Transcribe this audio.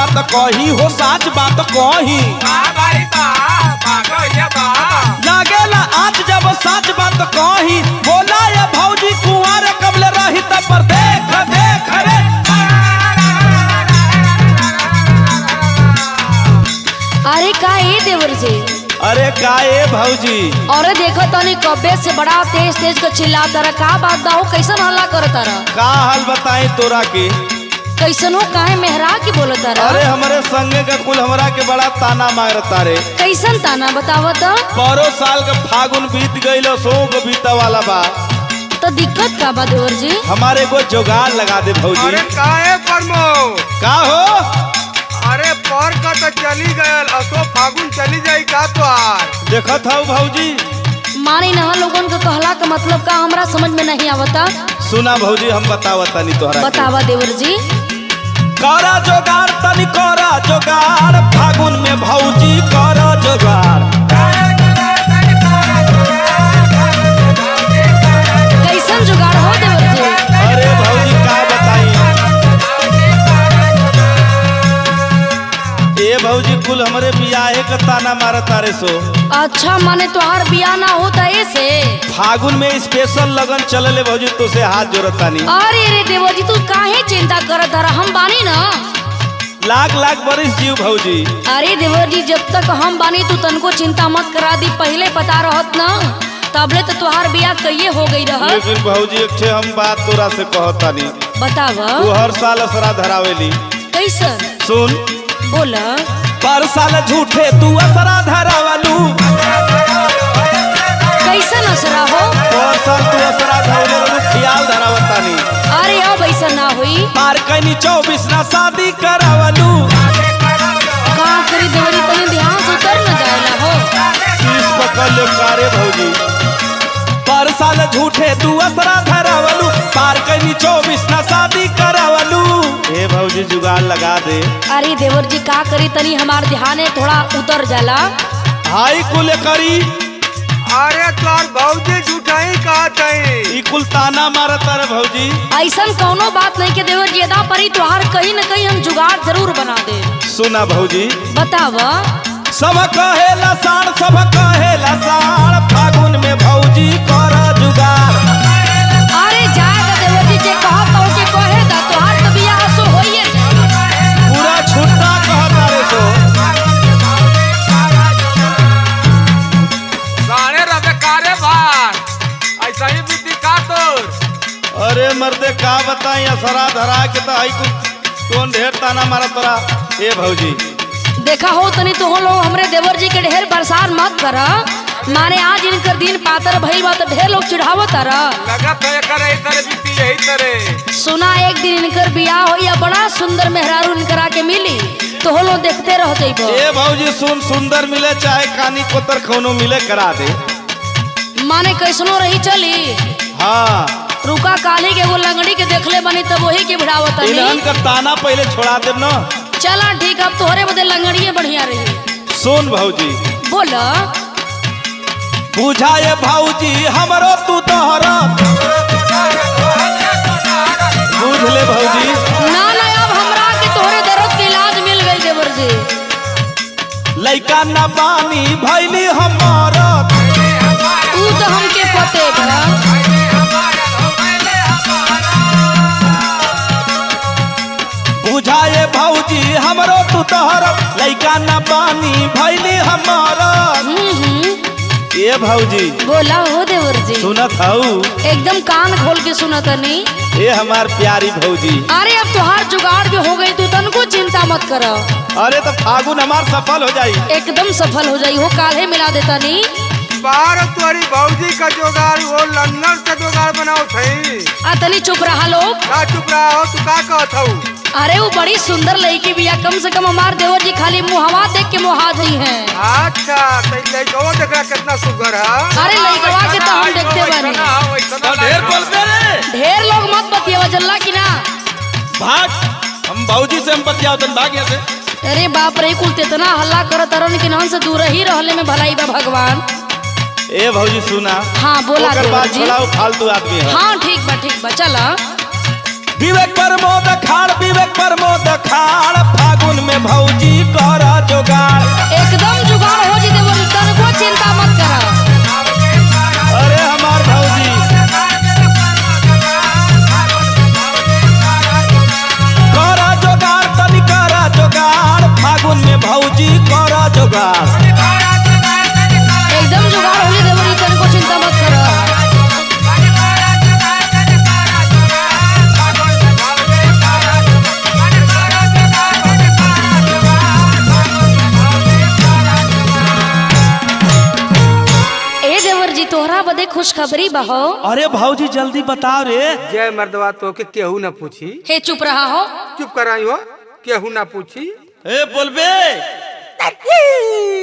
बात कही हो साच बात कही लागेला आज जब साच बात कही बोला ये भौजी कुंवर कबले रही तब पर देख देख रे अरे का ए देवर जी अरे का ए भौजी अरे देखो तनी कब्बे से बड़ा तेज तेज के चिल्ला तारा का बात दाहो कैसन हल्ला कर तारा का हाल बताई तोरा के कैसन हो काहे मेहरा के बोल तारा अरे हमारे संगे का कुल हमरा के बड़ा ताना मारता रे कैसन ताना बताव तो परो साल का फागुन बीत गईल सो को बीता वाला बा तो दिक्कत का बा देवर जी हमारे को जुगाड़ लगा दे भौजी अरे काहे प्रमोद का हो अरे पर का तो चली गयल असो फागुन चली जाई का तोहार देखत हौ भौजी मानी नहा लोगन के कहला का मतलब का हमरा समझ में नहीं आवता सुना भौजी हम बतावता नहीं तोहरा के। बतावा देवर जी करा जोगाड़ तनी करा जोगाड़ फागुन में भौजी करा जोगाड़ कैसन जुगाड़ हो देवर जी अरे भौजी का बताई ए भौजी कुल हमरे बियाहे का ताना मारत तारे सो अच्छा माने तोहार बिया ना होता ऐसे फागुन में स्पेशल लगन चलले भौजी तो से हाथ जोड़त तानी अरे रे देवर जी तू काहे चिंता करत हरा हम बानी ना लाख लाख बरिस जीव भौजी अरे देवर जी जब तक हम बानी तू तनको चिंता मत करा दी पहले पता रहत ना तबले तो तोहार बिया कइये हो गई रहत लेकिन भौजी एक ठे हम बात तोरा से कहतानी बताव तू हर साल असरा धरावेली कैसन सुन बोला पर साल झूठे तू असरा धरावलू कैसन असरा हो पर साल तू असरा धरावलू ख्याल धरावतानी अरे अब ऐसा ना हुई पार कैनी चौबीस ना शादी करावलू का करी देवरी तनी ध्यान से उतर न जाएला हो शीश पकड़ ले कारे भौजी पर साल झूठे तू असरा धरावलू पार कैनी चौबीस ना शादी करावलू ए भौजी जुगाड़ लगा दे अरे देवर जी का करी तनी हमार ध्यान है थोड़ा उतर जाला हाई कुल करी अरे तोर भौजी झूठाई कहत हई ई कुल ताना मारत रे भौजी ऐसन कौनो बात नहीं के देवर जी अदा परी तोहार कहीं न कहीं हम जुगाड़ जरूर बना दे सुना भौजी बताव सब कहेला साण सब कहेला साण फागुन में भौजी कर जुगाड़ अरे जाएगा देवर जी जे कहत हो के कहे दा तोहार तो बियाह सो होइए जाए पूरा छुट्टा कहता रे सो सारे रबे कारे भार ऐसा ही बीती का तोर अरे मर्दे का बताई असरा धरा के तो आई कुल कौन ढेर ताना मारा तोरा ए भौजी देखा हो तनी तो हो लोग हमरे देवर जी के ढेर बरसात मत कर माने आज इनकर दिन पातर भइल बा तो ढेर लोग चिढ़ावत तारा लगत है कर यही तरह बीती यही तरह सुना एक दिन इनकर बियाह हो या बड़ा सुंदर मेहरारू इनकरा के मिली तो हो लोग देखते रह जइबो ए भौजी सुन सुंदर मिले चाहे कानी कोतर खौनो मिले करा दे माने कैसनो रही चली हाँ रुका काली के एगो लंगड़ी के देखले बनी तब वही के भिड़ावत इन्हन का ताना पहले छोड़ा देब ना चला ठीक अब तोहरे बदे लंगड़िए बढ़िया रही सुन भौजी बोल बुझाए भौजी हमरो तू तोहरा बुझ ले भौजी ना ना अब हमरा के तोहरे दर्द के इलाज मिल गई देवर जी लइका न बानी भैली हमारा तू तो हमके पते बा बुझाए भौजी हमरो तू तोहरा लइका न बानी भैली हमारा हम्म, हम्म। ए भौजी बोला हो देवर जी सुनत हऊ एकदम कान खोल के सुनत नहीं ए हमार प्यारी भौजी अरे अब तोहार जुगाड़ जो हो गई तू तनको चिंता मत कर अरे तो फागुन हमार सफल हो जाई एकदम सफल हो जाई हो काल्हे मिला देता नहीं बाहर तुम्हारी भौजी का जोगाड़ वो लंदन से जोगाड़ बनाओ थई आ तनी चुप रहा लोग का चुप रहा हो तू का कहत हऊ अरे वो बड़ी सुंदर लड़की बिया कम से कम हमार देवर जी खाली मुहवा देख के मुहा गई हैं अच्छा तो लड़कवा देख रहा कितना सुगर है अरे लड़कवा के तो हम देखते बानी तो ढेर बोलते रे ढेर लोग मत बतियावा जल्ला की ना भाग हम भौजी से हम बतियाओ तन भाग यहाँ से अरे बाप रे कुल इतना हल्ला करत तरन कि नहन से दूर ही रहले में भलाई बा भगवान ए भौजी सुना हाँ बोला ओकर देवर बात जी छोड़ाओ फालतू आदमी है हाँ ठीक बा ठीक बा चला विवेक प्रमोद खाड़ विवेक प्रमोद खाड़ फागुन में भौजी करा जोगाड़ एकदम जुगाड़ हो जी देवर जी तनको चिंता मत करो अरे हमार भौजी करा जोगाड़ तनी करा जोगाड़ फागुन में भौजी करा जोगाड़ एकदम जुगाड़ हो जी देवर जी तनको चिंता मत करो ए देवर जी तोहरा बदे खुशखबरी बहो अरे भौजी जल्दी बताओ रे जय मर्दवा तो के केहू ना पूछी हे चुप रहा हो चुप कराई हो केहू ना पूछी ए बोलबे